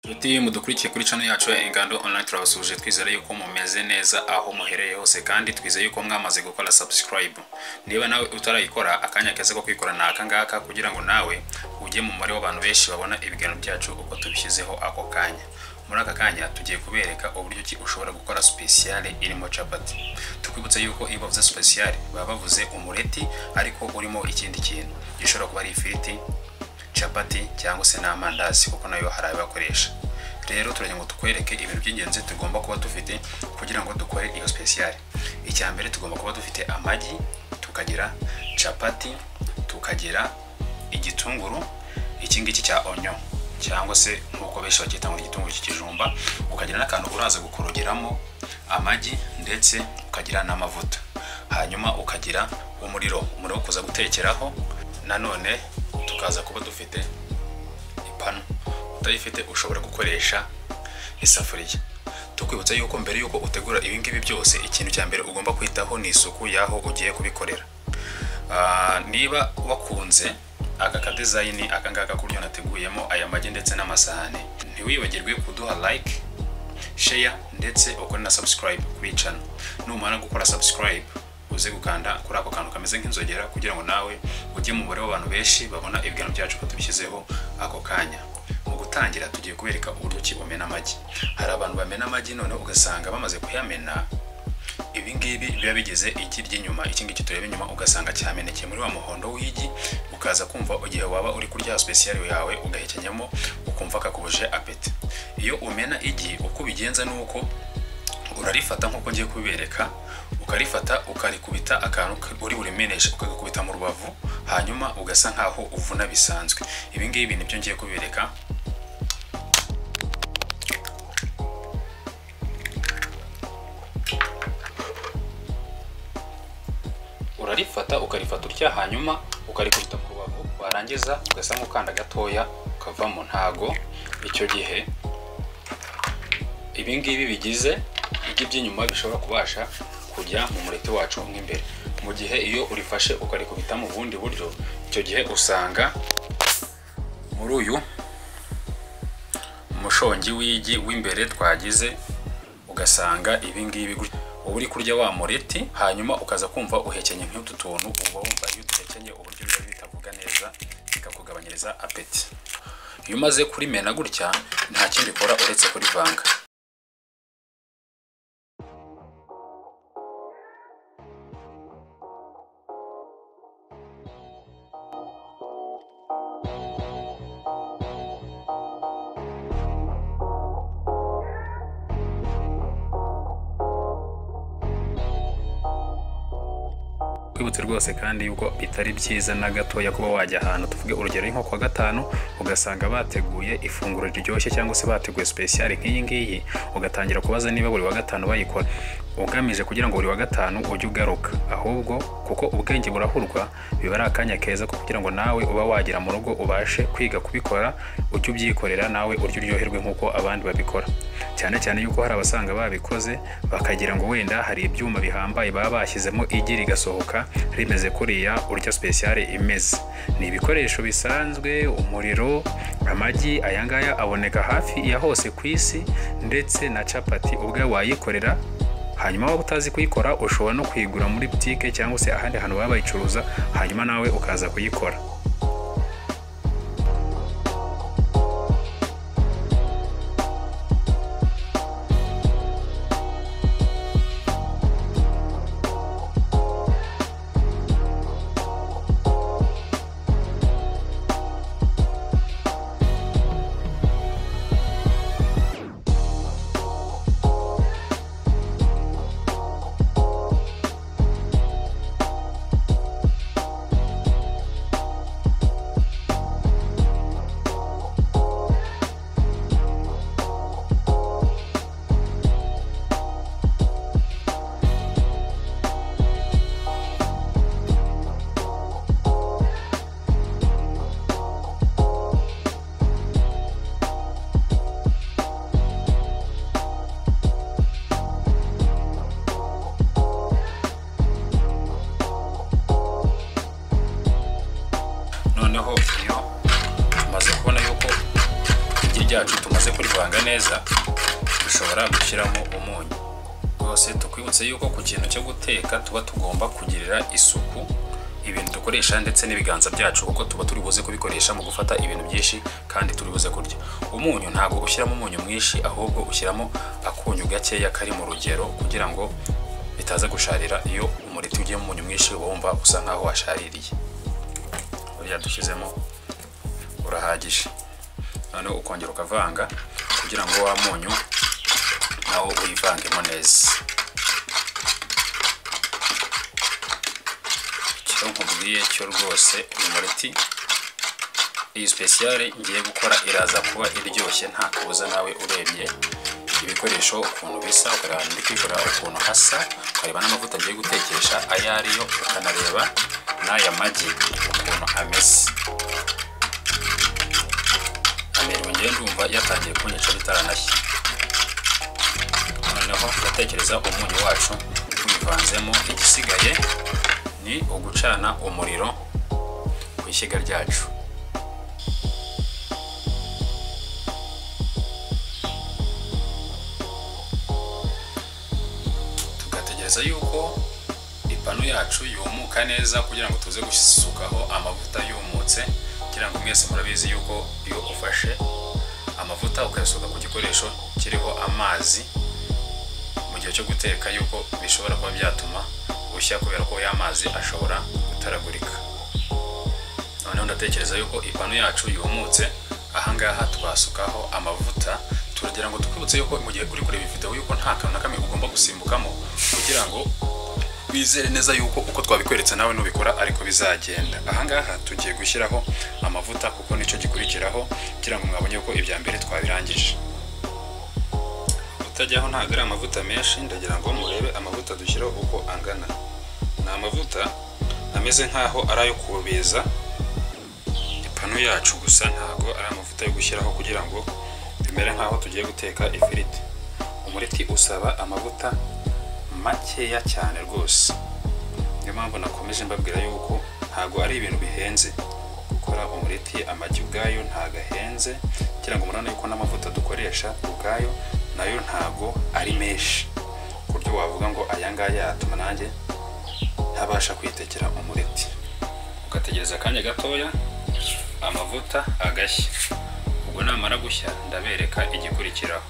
muti mudukurikiye kuri channel yacu ya Ingando Online turabasuje twizere yuko mumeze neza aho muherereye hose kandi twizeye yuko mwamaze gukora subscribe niba nawe utarayikora akanya keza ko kuyikora ni aka ngaka kugira ngo nawe ujye mu mubare w'abantu benshi babona ibiganiro byacu uko tubishyizeho ako kanya muri aka kanya tugiye kubereka uburyo ki ushobora gukora speciale irimo capati tukwibutsa yuko iyo bavuze speciale baba bavuze umureti ariko urimo ikindi kintu gishobora kuba ari ifiriti capati cyangwa se n'amandazi kuko nayo hari abakoresha rero turagira ngo tukwereke ibintu by'ingenzi tugomba kuba dufite kugira ngo dukore iyo speciale icya mbere tugomba kuba dufite amagi tukagira capati tukagira igitunguru iki ngiki cya onyo cyangwa se nk'uko benshi bacyita ngo igitunguru cy'ikijumba ukagira n'akantu uraza gukorogeramo amagi ndetse ukagira n'amavuta hanyuma ukagira umuriro umuriro wo kuza gutekeraho nanone tukaza kuba dufite ipanu utayifite ushobora gukoresha isafuriya tukwibutsa yuko mbere yuko utegura ibingibi byose ikintu cya mbere ugomba kwitaho ni isuku y'aho ugiye kubikorera Ah, niba wakunze aka kadezayini aka ngaka k'uburyo nateguyemo aya magi ndetse n'amasahane ntiwibagirwe kuduha like share ndetse ukore na subscribe kuri channel numara gukora subscribe uze gukanda kuri ako kantu kameze nk'inzogera kugira ngo nawe ujye mu mubare w'abantu benshi babona ibiganiro byacu ko tubishyizeho ako kanya mu gutangira tugiye kubereka uburyo ki bamena amagi hari abantu bamena amagi none ugasanga bamaze kuyamena ibi ngibi biba bigize igi ry'inyuma iki ngiki tureba inyuma ugasanga cyamenekeye muri wa muhondo w'igi ukaza kumva igihe waba uri kurya special yawe ugahekenyamo ukumva kakubuje apeti iyo umena igi uko ubigenza ni uko urarifata nk'uko ngiye kubibereka ukarifata ukarikubita akantu uri burimeneshe ukagakubita mu rubavu hanyuma ugasa nk'aho uvuna bisanzwe ibi ngibi nibyo ngiye kubibereka urarifata ukarifata utya hanyuma ukarikubita mu rubavu warangiza ugasa nk'ukanda gatoya ukavamo ntago icyo gihe ibi ngibi bigize igi by'inyuma bishobora kubasha kujya mu mureti wacu nk'imbere mu gihe iyo urifashe ukarikubita mu bundi buryo icyo gihe usanga muri uyu mushongi w'igi w'imbere twagize ugasanga ibi ngibi gutya uba uri kurya wa mureti hanyuma ukaza kumva uhekenye nk'utu tuntu uba wumva iyo uduhekenye uburyo biba bitavuga neza bikakugabanyiriza apeti iyo umaze kurimena gutya nta kindi ukora uretse kurivanga twibutse rwose kandi yuko bitari byiza na gatoya kuba wajya ahantu tuvuge urugero nko kuwa gatanu ugasanga bateguye ifunguro riryoshye cyangwa se bateguye speciale nk'iyi ngiyi ugatangira kubaza niba buri wa gatanu bayikora ugamije kugira ngo buri wa gatanu ujye ugaruka ahubwo kuko ubwenge burahurwa biba ari akanya keza ko kugira ngo nawe uba wagera mu rugo ubashe kwiga kubikora ujye ubyikorera nawe urye uryoherwe nk'uko abandi babikora cyane cyane yuko hari abasanga babikoze bakagira ngo wenda hari ibyuma bihambaye baba bashyizemo igi rigasohoka rimeze kuriya urya speciale imeze ni ibikoresho bisanzwe umuriro amagi aya ngaya aboneka hafi ya hose ku isi ndetse na capati ubwawe wayikorera hanyuma waba utazi kuyikora ushobora no kuyigura muri butike cyangwa se ahandi hantu baba bayicuruza hanyuma nawe ukaza kuyikora tumaze kurivanga neza dushobora gushyiramo umunyu rwose tukwibutse yuko ku kintu cyo guteka tuba tugomba kugirira isuku ibintu dukoresha ndetse n'ibiganza byacu kuko tuba turi buze kubikoresha mu gufata ibintu byinshi kandi turi buze kurya umunyu ntabwo ushyiramo umunyu mwinshi ahubwo ushyiramo akunyu gakeya kari mu rugero kugira ngo bitaza gusharira iyo umureti ugiyemo umunyu mwinshi uba wumva usa nkaho washaririye buriya dushyizemo urahagije noneho ukongera ukavanga kugira ngo wa munyu nawo uyivangemo neza icyo nkubwiye cyo rwose uyu mureti iyi sipesiyare ngiye gukora iraza kuba iryoshye nta kabuza nawe urebye ibikoresho ukuntu bisa ukareba ndi kwikora ukuntu hasa ukareba n'amavuta agiye gutekesha ayo ariyo ukanareba n'aya magi ukuntu ameze amerwe ngiye ndumva yatangiye kunyica bitaranashya noneho ndatekereza umunyu wacu tubivanzemo igisigaye ni ugucana umuriro ku ishyiga ryacu tugategereza yuko ipanu yacu yumuka neza kugira ngo tuze gusukaho amavuta yumutse kugira ngo mwese murabizi yuko iyo ufashe amavuta ukayasuka ku gikoresho kiriho amazi mu gihe cyo guteka yuko bishobora kuba byatuma ushya kubera ko ya mazi ashobora gutaragurika noneho ndatekereza yuko ipanu yacu yumutse ahangaha twasukaho amavuta turagira ngo twibutse yuko mu gihe uri kureba video yuko nta kantu na kamwe ugomba gusimbukamo kugira ngo wizere neza yuko uko twabikweretse nawe nubikora ariko bizagenda ahangaha tugiye gushyiraho amavuta kuko nicyo gikurikiraho kugira ngo mwabonye ko ibya mbere twabirangije utajyaho ntabwo ari amavuta menshi ndagira ngo murebe amavuta dushyiraho uko angana ni amavuta ameze nk'aho ari ayo kubeza ipanu yacu gusa ntabwo ari amavuta yo gushyiraho kugira ngo bimere nk'aho tugiye guteka ifiriti umureti usaba amavuta makeya cyane rwose niyo mpamvu nakomeje mbabwira yuko ntabwo ari ibintu bihenze gukora umureti amagi ubwayo ntabwo ahenze kugira ngo murane yuko n'amavuta dukoresha ubwayo nayo ntabwo ari menshi ku buryo wavuga ngo aya ngaya atuma nanjye ntabasha kwitekera umureti ugategereza akanya gatoya amavuta agashya ubwo namara gushya ndabereka igikurikiraho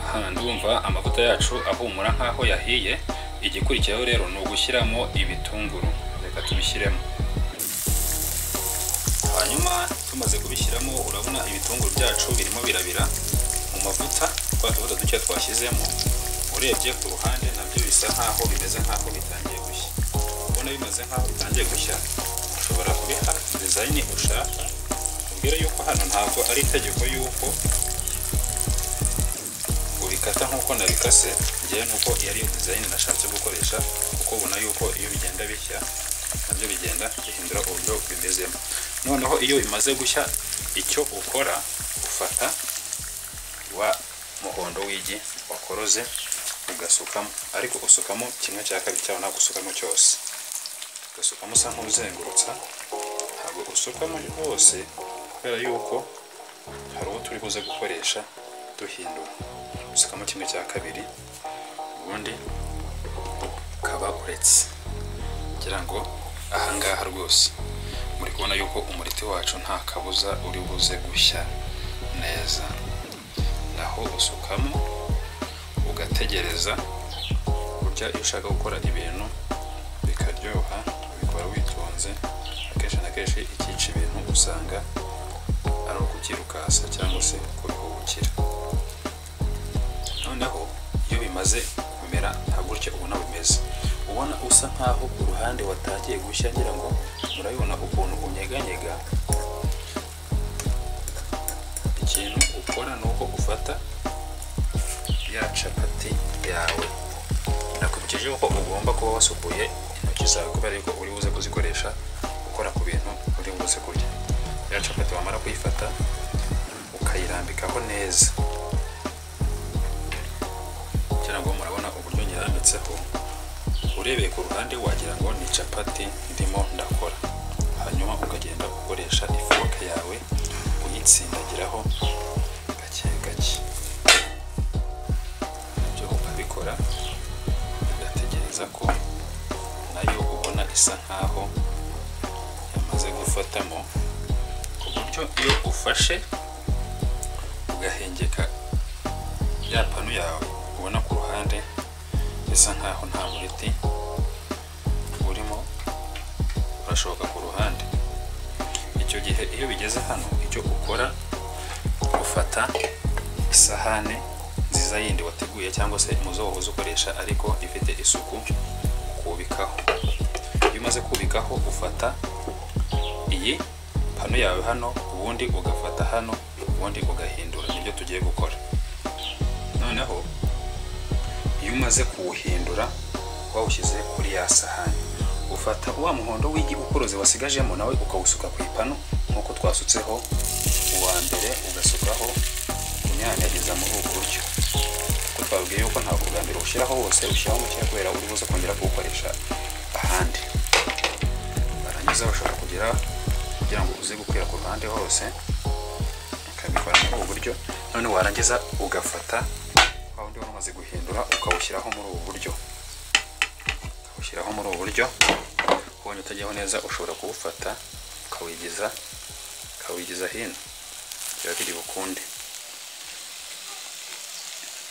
aha ndumva amavuta yacu ahumura nk'aho yahiye igikurikiraho rero ni ugushyiramo ibitunguru reka tubishyiremo hanyuma tumaze kubishyiramo urabona ibitunguru byacu birimo birabira mu mavuta twa tubuto duke twashyizemo urebye ku ruhande nabyo bisa nk'aho bimeze nk'aho bitangiye gushya ubona bimeze nk'aho bitangiye gushya ushobora kubiha dizayini ushaka ubwire yuko hano ntabwo ari itegeko yuko ubikata nk'uko nabikase ngewe nuko iyo ari dizayini nashatse gukoresha kuko ubona yuko iyo bigenda bishya nabyo bigenda bihindura uburyo bimezemo noneho iyo bimaze gushya icyo ukora ufata wa muhondo w'igi wakoroze ugasukamo ariko usukamo kimwe cya kabiri cyawe ntabwo usukamo cyose ugasukamo usa nk'uzengurutsa ntabwo usukamo hose kubera yuko hari uwo turi buze gukoresha duhindura usukamo kimwe cya kabiri ubundi ukaba uretse kugira ngo ahangaha rwose muri kubona yuko umuriti wacu nta kabuza uri buze gushya neza aho usukamo ugategereza burya iyo ushaka gukora ibintu bikaryoha ubikora witonze akenshi na kenshi ikica ibintu usanga ari ukubyirukasa cyangwa se kubihubukira noneho iyo bimaze kumera nta gutya ubona bimeze ubona usa nkaho ku ruhande watangiye gushya ngira ngo murabibona ukuntu unyeganyega ikintu ukora ni uko ufata ya capati yawe nakubikije yuko ugomba kuba wasukuye intoki zawe kubera yuko uri buze kuzikoresha ukora ku bintu uri buze kurya ya capati wamara kuyifata ukayirambikaho neza kugira ngo murabona uburyo nyirambitseho urebeye ku ruhande wagira ngo ni capati ndimo ndakora hanyuma ukagenda ukoresha ifoke yawe uyitsindagiraho gake gake isa nkaho yamaze gufatamo ku buryo iyo ufashe ugahengeka ya panu yawe ubona ku ruhande bisa nkaho nta buriti burimo burashoka ku ruhande icyo gihe iyo bigeze hano icyo ukora ufata isahane nziza yindi wateguye cyangwa se muzo wahoze ukoresha ariko ifite isuku ukubikaho iyo umaze kubikaho ufata iyi pano yawe hano ubundi ugafata hano ubundi ugahindura nibyo tugiye gukora noneho iyo umaze kuwuhindura wawushyize kuri ya sahani ufata wa muhondo w'igikukuruzi wasigajemo nawe ukawusuka ku ipanu nk'uko twasutseho uwa mbere ugasukaho unyanyageza muri ubu buryo kuko twabwiye yuko ntabwo bwa mbere ushyiraho wose ushyiraho mukeya kubera uri buze kongera kuwukoresha ahandi barangiza bashobora kugira kugira ngo uze gukwira ku ruhande hose ukabikora muri ubu buryo none warangiza ugafata wa wundi wari umaze guhindura ukawushyiraho muri ubu buryo ushyiraho muri ubu buryo ubonye utajyaho neza ushobora kuwufata ukawigiza ukawigiza hino biba biri bukunde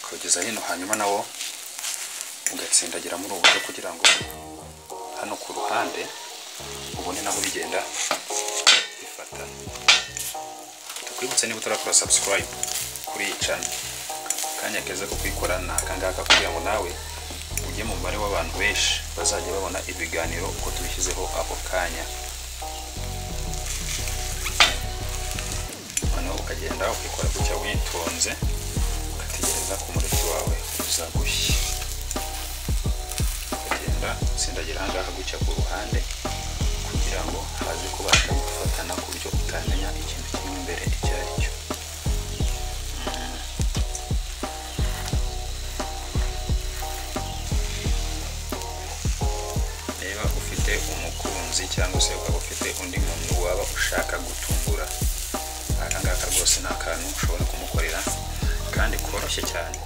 ukawugeza hino hanyuma nawo ugatsindagira muri ubu buryo kugira ngo hano ku ruhande ubone naho bigenda bifata tukwibutse niba utarakora subscribe kuri iyi channel akanya keza ko kwikora ni akangaka kugira ngo nawe ujye mu mubare w'abantu benshi bazajya babona ibiganiro uko tubishyizeho ako kanya noneho ukagenda ukikora gutya witonze ugategereza ko umureti wawe uza gushya ukagenda utsindagira ahangaha gutya ku ruhande kugira ngo haze kubasha gufatana ku buryo utamenya ikintu kimwe imbere icyo ari cyo niba ufite umukunzi cyangwa se ukaba ufite undi muntu waba ushaka gutungura aka ngaka rwose ni akantu ushobora kumukorera kandi koroshye cyane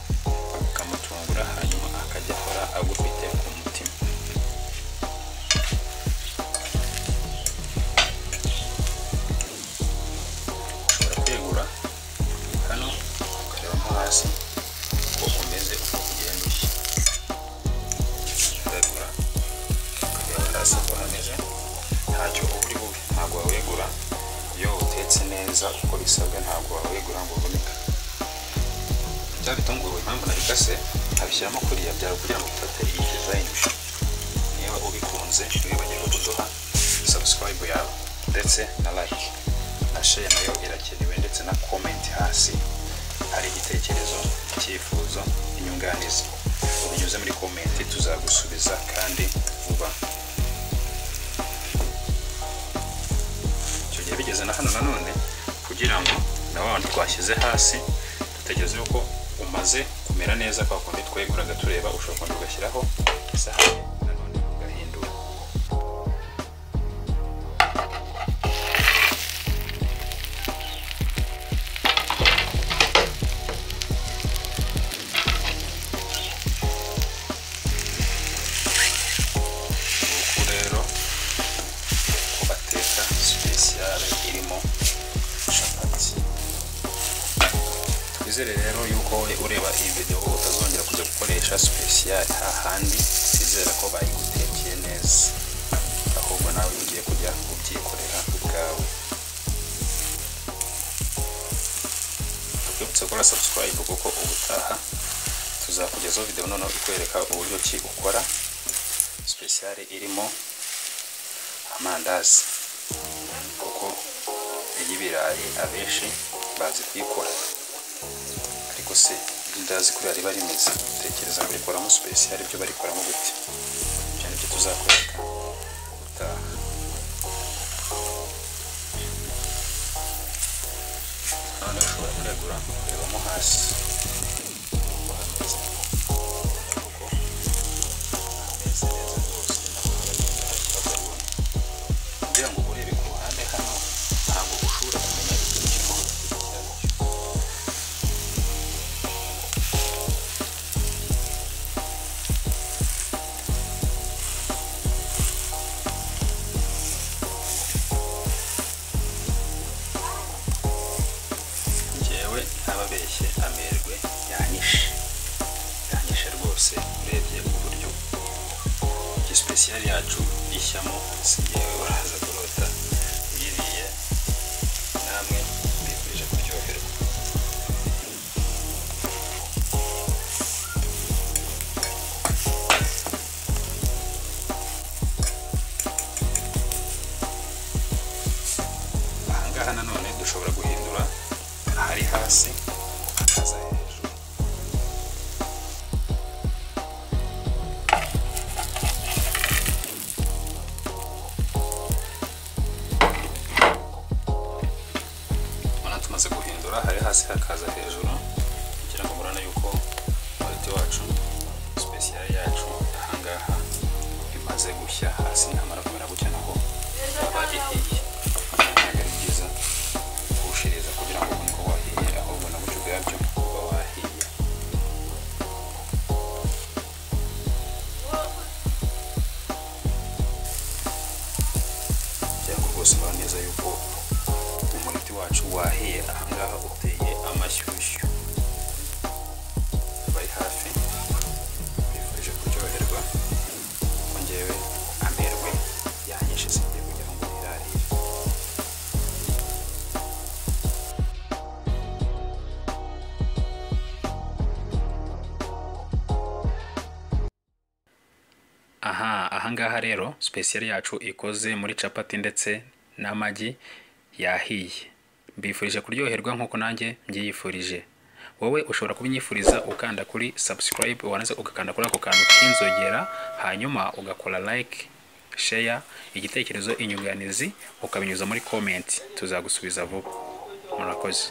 ukamutungura hanyuma akajya akora agufite ku mutima ushobora kwegura hano ukarebamo hasi uko umeze uko ugenda ushya uregura ukareba hasi ko hameze ntacyo uba uri bube ntabwo wawegura iyo utetse neza uko bisabwa ntabwo wawegura ngo uvunika bya bitunguru impamvu nabikase nkabishyiramo kuriya byawe kugira ngo ufate iyi dizayini niba ubikunze ntiwibagirwe kuduha sabusikarayibu yawe ndetse na like na share nayo irakenewe ndetse na komenti hasi hari igitekerezo icyifuzo inyunganizi ubinyuze muri komenti tuzagusubiza kandi vuba icyo gihe bigeze na hano nanone kugira ngo na wa wundi twashyize hasi dutegereze yuko umaze kumera neza kwa kundi tweguraga tureba ushobora kongera ugashyiraho isahani nanone ugahindura uku rero uko bateka sipesiyale irimo capati twizere rero yuko wowe ureba iyi videwo utazongera kujya gukoresha sipesiyale hahandi twizere ko bayigutekeye neza ahubwo nawe ugiye kujya kubyikorera ubwawe twibutse gukora sabusikarayibu kuko ubutaha tuzakugezaho videwo noneho ikwereka uburyo ki ukora sipesiyare irimo amandazi kuko iy'ibirayi abenshi bazi kuyikora ariko se irindazi kuriya riba rimeze tekereza kurikoramo sipesiyare byo barikoramo gute ibyo ni byo tuzakwereka utaha noneho ushobora kuregura kurebamo hasi uko hameze kuko hameze neza rwose ntabwo haragenda harikabona kugira ngo urebe ku ruhande hano ntabwo ushobora kumenya ikintu kirimo hagati cyacyo ababeshye amerwe yanyishe yanyishe rwose urebye uburyo igisipesiyari yacu ishyamo singewe uraza kurota uyiriye namwe mbifurije kuryoherwa ahangaha nanone dushobora guhindura ahari hasi hakaza hejuru ubona tumaze guhindura ahari hasi hakaza hejuru kugira ngo murane yuko umuti wacu sipesiyari yacu ahangaha imaze gushya hasi ntamara kumera gutya naho yaba ihiye ntabwo ari byiza kuwushiriza kugira ngo ubone ko wahiye ahubwo na buryo ubwabyo uba wahiye kugira ngo rwose ubone neza yuko umuti wacu wahiye ahangaha uteye amashyushyu bari hafi bifuje kuryoherwa ko ngewe amerwe yanyishe singiye kugira ngo nirarire aha ahangaha rero sipesiyari yacu ikoze muri capati ndetse n'amagi yahiye mbifurije kuryoherwa nk'uko nanjye mbyiyifurije wowe ushobora kubinyifuriza ukanda kuri subscribe wanze ugakanda kuri ako kantu k'inzogera hanyuma ugakora like share igitekerezo inyunganizi ukabinyuza muri comment tuzagusubiza vuba murakoze